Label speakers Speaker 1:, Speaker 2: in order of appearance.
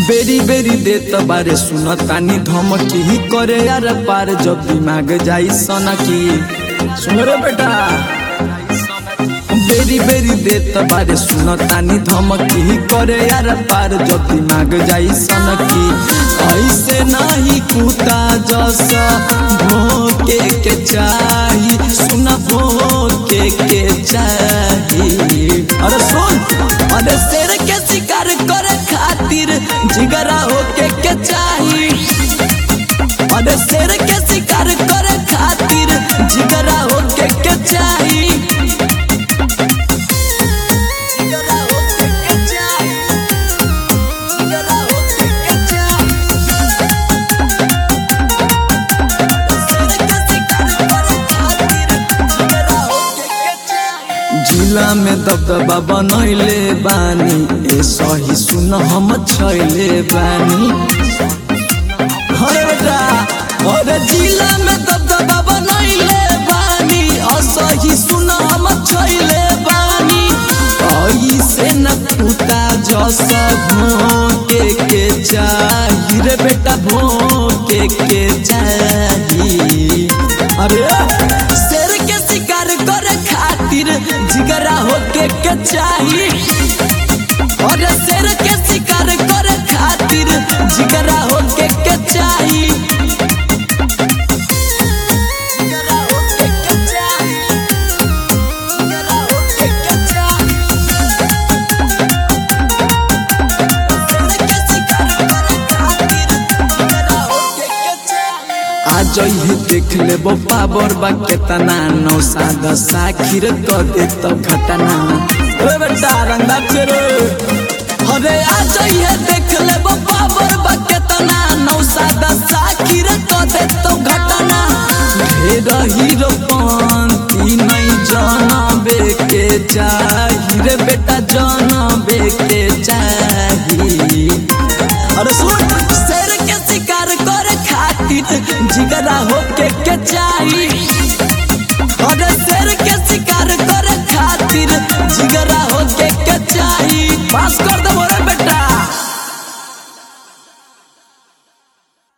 Speaker 1: बेरी बेरी देत बारे सुन तानी धमकी ही करे यार पार जब दिमाग जाई सनकी सुन रे बेटा बेरी बेरी देत बारे सुन तानी धमकी ही करे यार पार जब दिमाग जाई सनकी ऐसे नहीं कुता जसा भोके के चाही सुन भोके के चाही अरे सुन अरे शेर के शिकार करे खातिर जिगरा होके के चाही अरे शेर के शिकार करे खातिर जिगरा होके के चाही जिगरा होके के चाही जिगरा होके के चाही शेर के शिकार करे खातिर जिगरा होके के चाही जिला में दबदबा बनैले बानी ए सही सुन हम छैले बानी अरे बेटा अरे जिला में दबदबा बनैले बानी असही सुन हम छैले बानी ऐसे न कुता जस भोके के चाही रे बेटा भोके के चाही अरे शेर के शिकार करे खातिर जिगरा होके के चाही और शेर के शिकार करे खातिर जिगरा होके के चाही जिगरा होके के चाही जिगरा होके के चाही शेर के शिकार करे खातिर जिगरा होके के चाही आज ही देख ले पावर बा केतना नौ सादा साखिर क दे तो घटना ओ बेटा रंगा चेरे अरे आज ही देख ले पावर बा केतना नौ सादा साखिर क दे तो घटना ढेर हीरो पंती नहीं जानबे के चाही रे बेटा जानबे के चाही अरे सुन शेर के शिकार करे खातिर जिगरा होके के चाही अरे शेर के शिकार करे खातिर जिगरा होके के चाही पास कर दे